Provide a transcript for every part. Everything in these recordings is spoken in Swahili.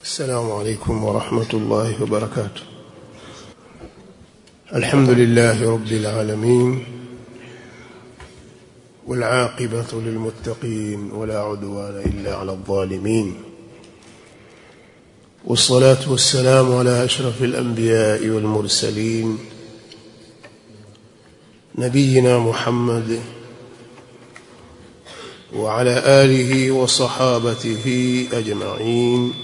السلام عليكم ورحمة الله وبركاته الحمد لله رب العالمين والعاقبة للمتقين ولا عدوان إلا على الظالمين والصلاة والسلام على أشرف الأنبياء والمرسلين نبينا محمد وعلى آله وصحابته أجمعين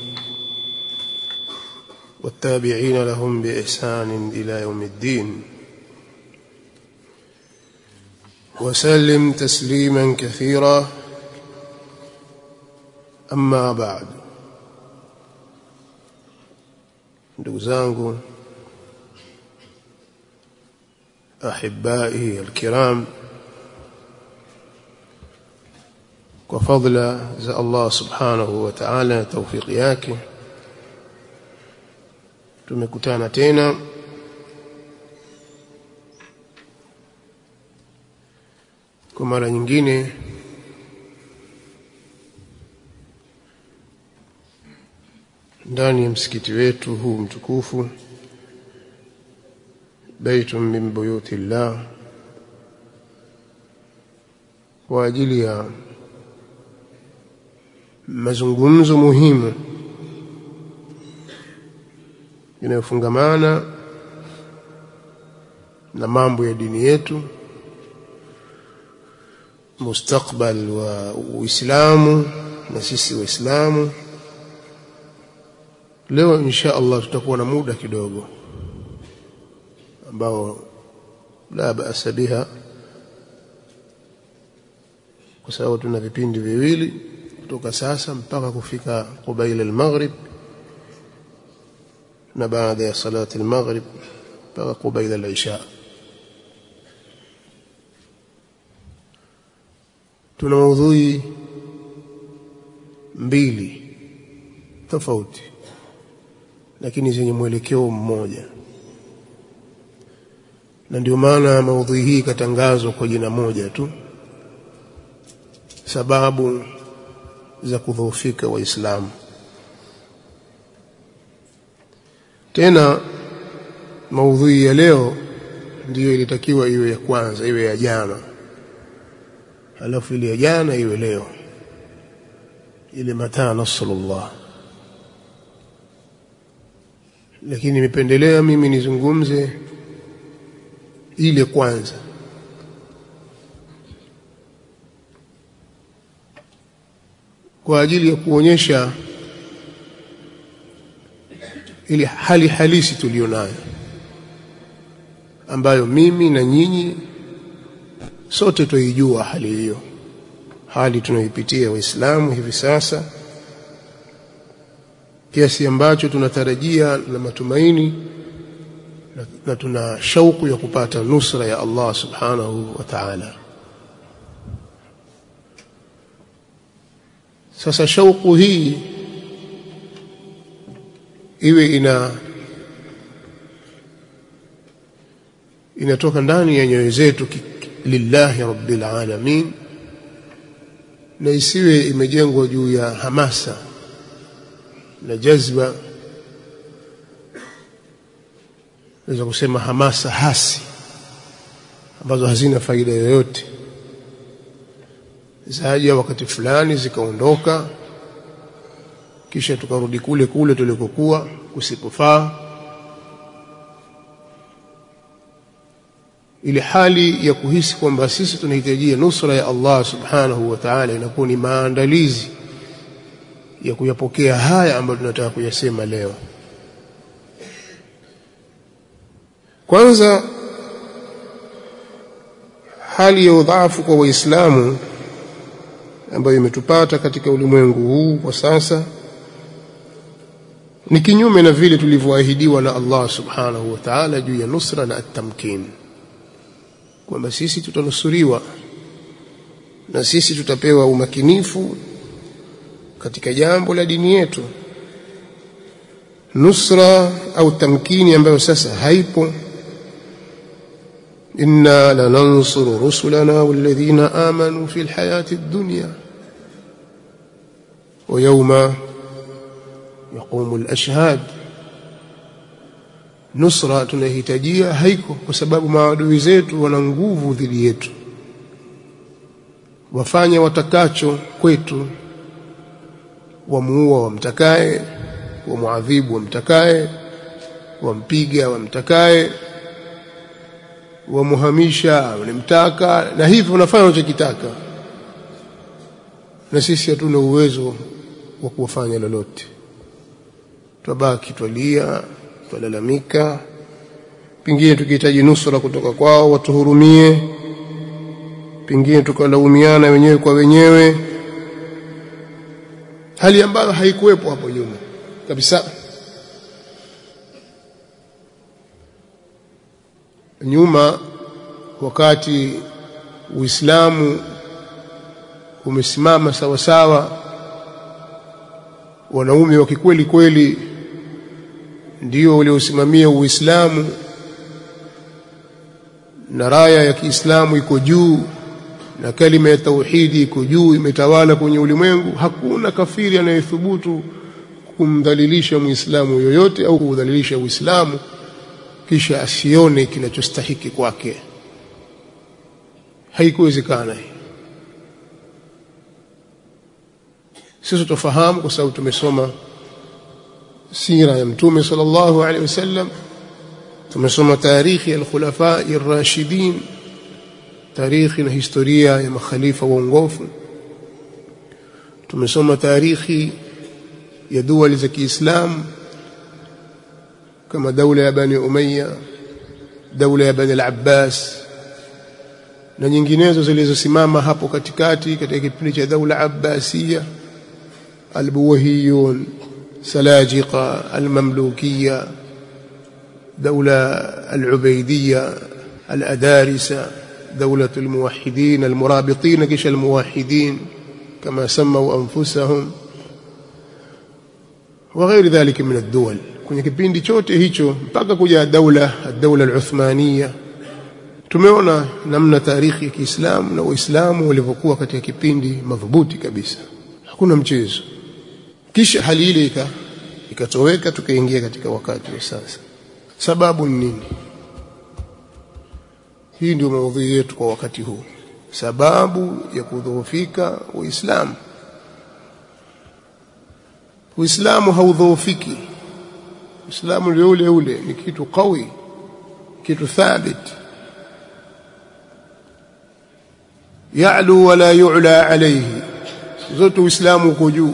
والتابعين لهم بإحسان إلى يوم الدين وسلم تسليما كثيرا أما بعد ndugu zangu ahibai alkiram kwa fadla za Allah subhanahu wa ta'ala na tawfiki yake tumekutana tena kwa mara nyingine ndani ya msikiti wetu huu mtukufu baitun min buyuti llah kwa ajili ya mazungumzo muhimu yanayofungamana na mambo ya dini yetu mustakbal wa Uislamu na sisi Waislamu leo insha Allah tutakuwa na muda kidogo ambao la baasa biha kwa sababu tuna vipindi viwili kutoka sasa mpaka kufika qubaila al-maghrib na baada ya salati al-maghrib mpaka qubaila al-isha tuna maudhui mbili tofauti lakini zenye mwelekeo mmoja na ndio maana maudhui hii ikatangazwa kwa jina moja tu sababu za kudhoofika waislamu tena maudhui ya leo ndiyo ilitakiwa iwe ya kwanza iwe ya jana alafu ile ya jana iwe leo ile mataa nasrullah lakini nimependelea mimi nizungumze ile kwanza kwa ajili ya kuonyesha ile hali halisi tulionayo ambayo mimi na nyinyi sote tuijua hali hiyo hali tunayoipitia waislamu hivi sasa kiasi ambacho tunatarajia na matumaini na, na tuna shauku ya kupata nusra ya Allah subhanahu wa ta'ala sasa shauku hii iwe ina inatoka ndani ya nyoyo zetu lillahi rabbil alamin na isiwe imejengwa juu ya hamasa na jazba naweza kusema hamasa hasi ambazo hazina faida yoyote zaja wakati fulani zikaondoka kisha tukarudi kule kule tulikokuwa kusipofaa ile hali ya kuhisi kwamba sisi tunahitajia nusra ya Allah subhanahu wa ta'ala inakuwa ni maandalizi ya kuyapokea haya ambayo tunataka kuyasema leo kwanza hali ya udhaifu kwa waislamu ambayo imetupata katika ulimwengu huu kwa sasa ni kinyume na vile tulivyoahidiwa na Allah subhanahu wa ta'ala juu ya nusra na at-tamkin kwamba sisi tutanusuriwa na sisi tutapewa umakinifu katika jambo la dini yetu nusra au tamkini ambayo sasa haipo inna lanansuru rusulana walladhina amanu fi alhayati ad-dunya wa yawma yaqumu al-ashhad nusra tunahitajia haiko kwa sababu maadui zetu wana nguvu dhidi yetu wafanye watakacho kwetu wamuua wamtakaye wamuadhibu wamtakaye wampiga wamtakaye wamuhamisha wanamtaka na hivyo wanafanya wanachokitaka na sisi hatuna uwezo wa kuwafanya lolote twabaki twalia twalalamika pengine tukihitaji nusura kutoka kwao watuhurumie pengine tukalaumiana wenyewe kwa wenyewe hali ambayo haikuwepo hapo nyuma kabisa nyuma wakati Uislamu umesimama sawa sawa wanaume wa kikweli kweli ndio waliosimamia Uislamu na raya ya Kiislamu iko juu na kalima ya tauhidi iko juu imetawala kwenye ulimwengu hakuna kafiri anayethubutu kumdhalilisha muislamu yoyote au kudhalilisha uislamu kisha asione kinachostahiki kwake haikuwezekana sisi tufahamu kwa sababu tumesoma sira ya mtume sallallahu alaihi wasallam tumesoma tarikhi ya al-khulafa ar-rashidin tarikhi na historia ya makhalifa waongofu tumesoma tarikhi ya duwali za Kiislamu kama daula ya Bani Umayya daula ya Bani al-Abbas na nyinginezo zilizosimama hapo katikati katika kipindi cha daula Abbasiyya al-Buwahiyun Salajiqa al-Mamlukiyya daula al-Ubaydiyya al-Adarisa دولة الموحدين المرابطين كش الموحدين كما سموا أنفسهم وغير ذلك من الدول kwenye kipindi chote hicho mpaka kuja daula daula al-Uthmania tumeona namna tarikhi ya Kiislamu na Uislamu walivyokuwa katika kipindi madhubuti kabisa hakuna mchezo kisha hali ile ikatoweka tukaingia katika wakati wa sasa sababu ni nini hii ndio maudhui yetu kwa wakati huu sababu ya kudhoofika uislamu uislamu haudhoofiki uislamu ndio ule ule ni kitu qawi kitu thabit ya'lu wala yu'la alayhi zote uislamu uko juu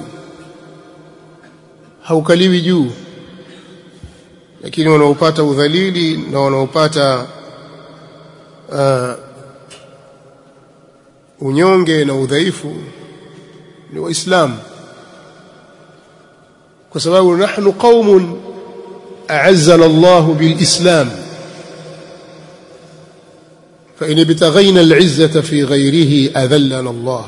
haukaliwi juu lakini wanaopata udhalili na wanaopata uh, unyonge na udhaifu ni waislamu kwa sababu nahnu qaumun a'azzana Allah bilislam فإن ابتغينا العزة في غيره أذلنا الله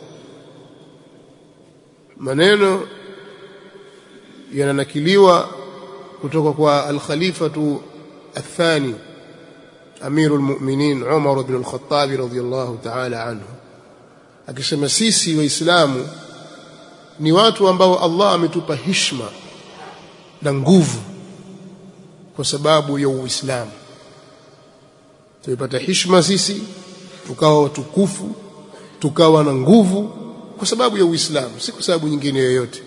maneno yananakiliwa kutoka kwa al-khalifatu athani أمير المؤمنين عمر بن الخطاب رضي الله تعالى عنه akisema sisi waislamu ni watu ambao Allah ametupa heshima na nguvu kwa sababu ya uislamu tumepata heshima sisi tukawa watukufu tukawa na nguvu kwa sababu ya uislamu si kwa sababu nyingine yoyote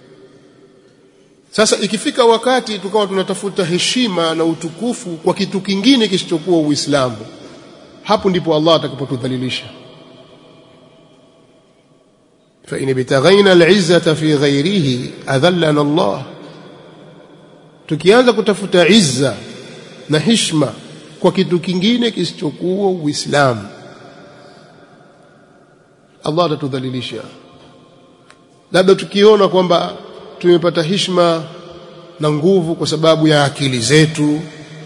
sasa ikifika wakati tukawa tunatafuta heshima na utukufu kwa kitu kingine kisichokuwa Uislamu, hapo ndipo Allah atakapotudhalilisha. fa in bitaghaina al-izzata fi ghairihi adhallana Allah, tukianza kutafuta izza na heshima kwa kitu kingine kisichokuwa Uislamu, Allah atatudhalilisha. Labda tukiona kwamba tumepata heshima na nguvu kwa sababu ya akili zetu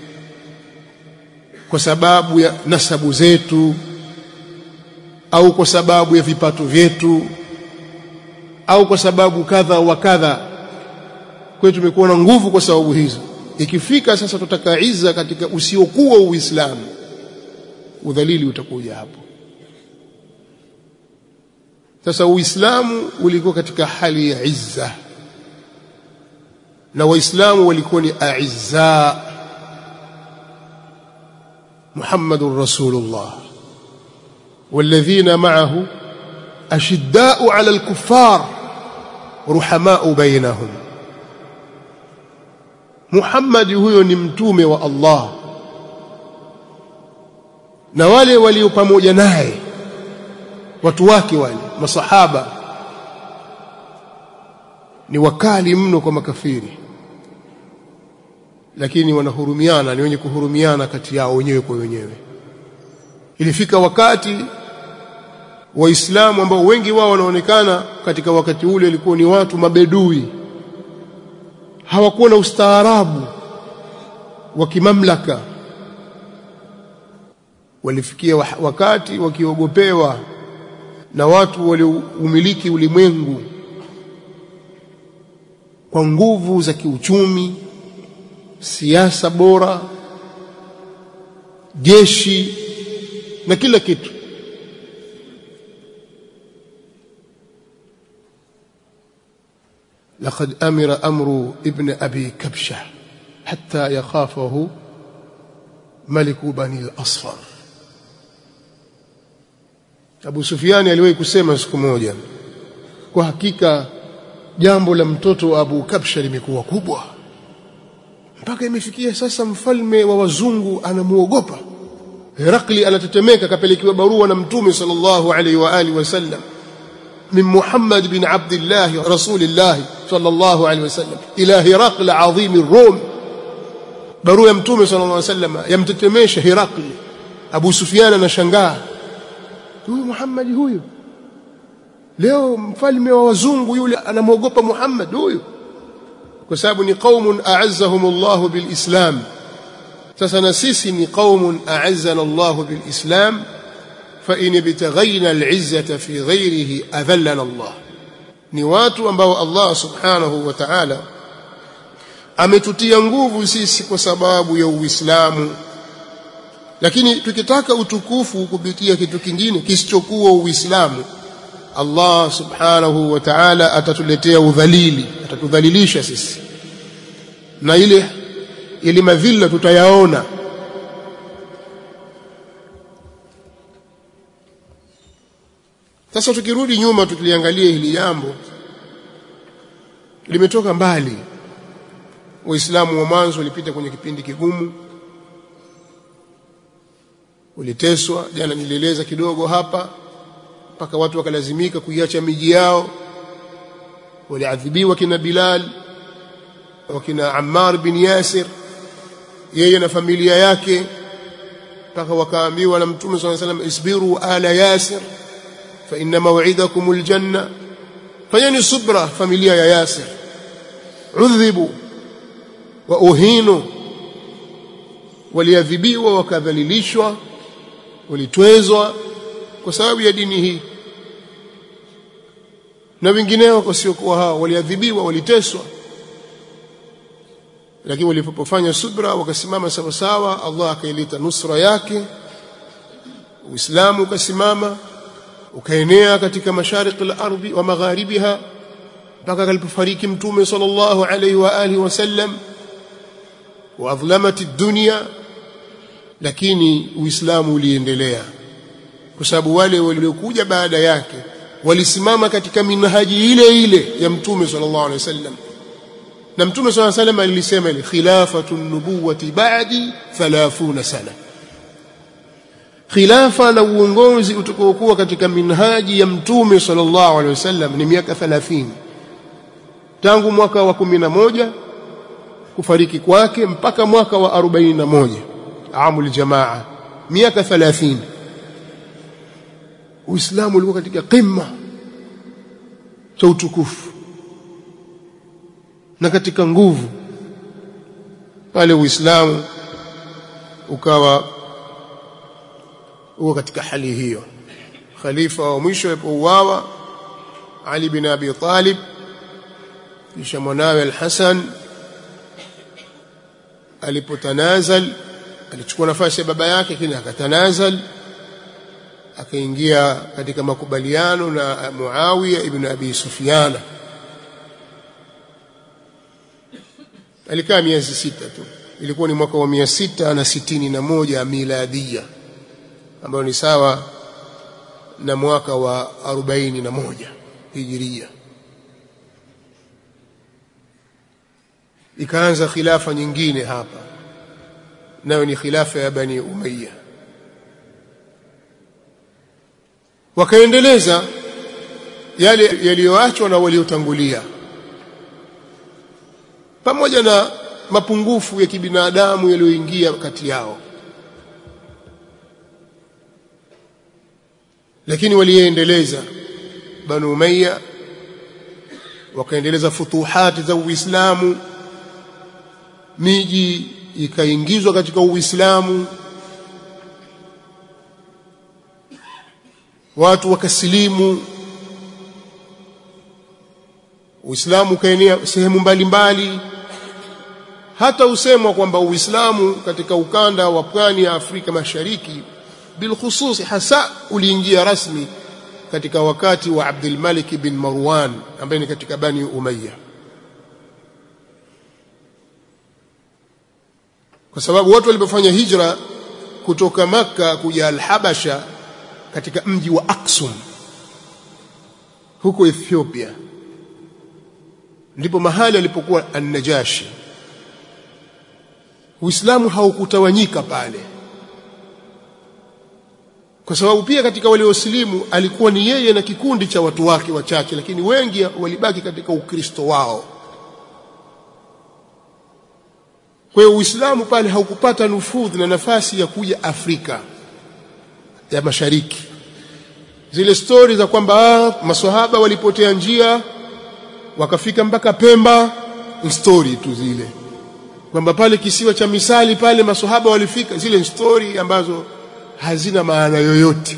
kwa sababu ya nasabu zetu au kwa sababu ya vipato vyetu au kwa sababu kadha wa kadha kwetu tumekuwa na nguvu kwa sababu hizo ikifika sasa tutaka iza katika usiokuwa uislamu udhalili utakuja hapo sasa uislamu ulikuwa katika hali ya izza na waislamu walikuwa ni aizza muhammadur rasulullah والذين معه أشداء على الكفار رحماء بينهم محمد huyo ni mtume wa Allah na wale walio pamoja naye watu wake wale masahaba ni wakali mno kwa makafiri lakini wanahurumiana ni wenye kuhurumiana kati yao wenyewe kwa wenyewe ilifika wakati waislamu ambao wengi wao wanaonekana katika wakati ule walikuwa ni watu mabedui hawakuwa na ustaarabu wa kimamlaka walifikia wakati wakiogopewa na watu walioumiliki ulimwengu kwa nguvu za kiuchumi siasa bora jeshi na kila kitu لقد أمر أمر ابن أبي كبشة حتى يخافه ملك بني الأصفر Abu Sufiani aliwahi kusema siku moja kwa hakika jambo la mtoto wa Abu Kabsha limekuwa kubwa mpaka imefikia sasa mfalme wa wazungu anamuogopa Herakli anatetemeka kapelekiwa barua na mtume sallallahu alaihi wa alihi wasallam من محمد بن عبد الله رسول الله صلى الله عليه وسلم إلى هرقل عظيم الروم barua ya mtume sallallahu alaihi wasallam yamtetemesha Herakli Abu Sufyan anashangaa huyu Muhammad huyu leo mfalme wa wazungu yule anamwogopa Muhammad huyu kwa sababu ni qaumun a'azzahum Allah bilislam sasa na sisi ni qaumun a'azzana Allah bilislam fa in ibtaghayna al'izzata fi ghayrihi adhallana Allah ni watu ambao Allah subhanahu wa ta'ala ametutia nguvu sisi kwa sababu ya Uislamu lakini tukitaka utukufu kupitia kitu kingine kisichokuwa Uislamu Allah subhanahu wa ta'ala atatuletea udhalili atatudhalilisha sisi na ile ile madhila tutayaona sasa tukirudi nyuma tukiliangalia hili jambo limetoka mbali waislamu wa mwanzo walipita kwenye kipindi kigumu waliteswa jana nilieleza kidogo hapa mpaka watu wakalazimika kuiacha miji yao waliadhibiwa kina Bilal wakina Ammar bin Yasir yeye na familia yake mpaka wakaambiwa na Mtume صلى الله عليه وسلم isbiru ala Yasir fa inna maw'idakum aljanna fanyani subra familia ya Yasir udhibu wa uhinu waliadhibiwa wakadhalilishwa walitwezwa kwa sababu ya dini hii na wengineo wasiokuwa hao waliadhibiwa waliteswa lakini walipofanya subra wakasimama sawa sawa Allah akaileta nusra yake Uislamu ukasimama ukaenea katika mashariki al-ardhi wa magharibiha mpaka alipofariki mtume sallallahu alayhi wa alihi wasallam wa adhlamat ad-dunya lakini uislamu uliendelea kwa sababu wale waliokuja baada yake walisimama katika minhaji ile ile ya mtume sallallahu alaihi wasallam na mtume sallallahu alaihi wasallam alisema ile khilafatu nubuwati ba'di 30 sana khilafa na uongozi utakaokuwa katika minhaji ya mtume sallallahu alaihi wasallam ni miaka 30 tangu mwaka wa 11 kufariki kwake mpaka mwaka wa 41 amul jamaa miaka 30 Uislamu ulikuwa katika qimma cha utukufu na katika nguvu pale Uislamu ukawa uko katika hali hiyo khalifa wa mwisho alipouawa Ali bin Abi Talib kisha mwanawe Al-Hasan alipotanazal alichukua nafasi ya baba yake kile akatanazal akaingia katika makubaliano na Muawiya ibn Abi Sufyan alikaa miezi sita tu ilikuwa ni mwaka wa mia sita na sitini na moja miladia ambayo ni sawa na mwaka wa arobaini na moja hijiria ikaanza khilafa nyingine hapa nayo ni khilafa ya bani umayya wakaendeleza yale yaliyoachwa na waliotangulia pamoja na mapungufu ya kibinadamu yaliyoingia kati yao lakini waliendeleza banu umayya wakaendeleza futuhati za uislamu miji ikaingizwa katika uislamu watu wakasilimu uislamu ukaenea sehemu mbalimbali hata usemwa kwamba uislamu katika ukanda wa pwani ya Afrika Mashariki bilkhususi hasa uliingia rasmi katika wakati wa Abdul Malik bin Marwan ambaye ni katika Bani Umayya kwa sababu watu walipofanya hijra kutoka Makka kuja Al-Habasha katika mji wa Aksum huko Ethiopia ndipo mahali alipokuwa An-Najashi Uislamu haukutawanyika pale kwa sababu pia katika waliosilimu alikuwa ni yeye na kikundi cha watu wake wachache lakini wengi walibaki katika ukristo wao kwa hiyo Uislamu pale haukupata nufudhi na nafasi ya kuja Afrika ya Mashariki zile stori za kwamba maswahaba walipotea njia wakafika mpaka Pemba ni stori tu zile kwamba pale kisiwa cha Misali pale maswahaba walifika zile stori ambazo hazina maana yoyote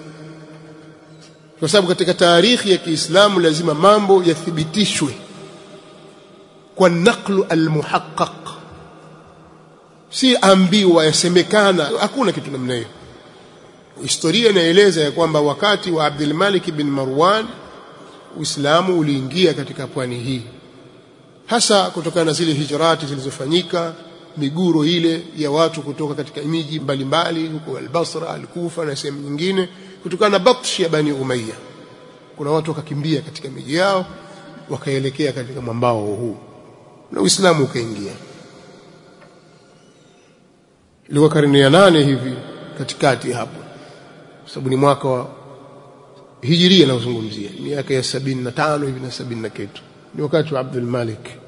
kwa sababu katika taarikhi ya Kiislamu lazima mambo yathibitishwe kwa naqlu almuhaqqaq si ambiwa yasemekana hakuna kitu namna hiyo historia inaeleza ya kwamba wakati wa Abdul Malik bin Marwan Uislamu uliingia katika pwani hii hasa kutokana na zile hijrati zilizofanyika miguro ile ya watu kutoka katika miji mbalimbali huko al-Basra al-Kufa na sehemu nyingine kutokana na batshi ya Bani Umayya kuna watu wakakimbia katika miji yao wakaelekea katika mwambao huu na Uislamu ukaingia ilikuwa karne ya nane hivi katikati hapo sababu ni mwaka wa hijiria naozungumzia miaka ya sabini na tano hivi na sabini na kitu ni wakati wa Abdul Malik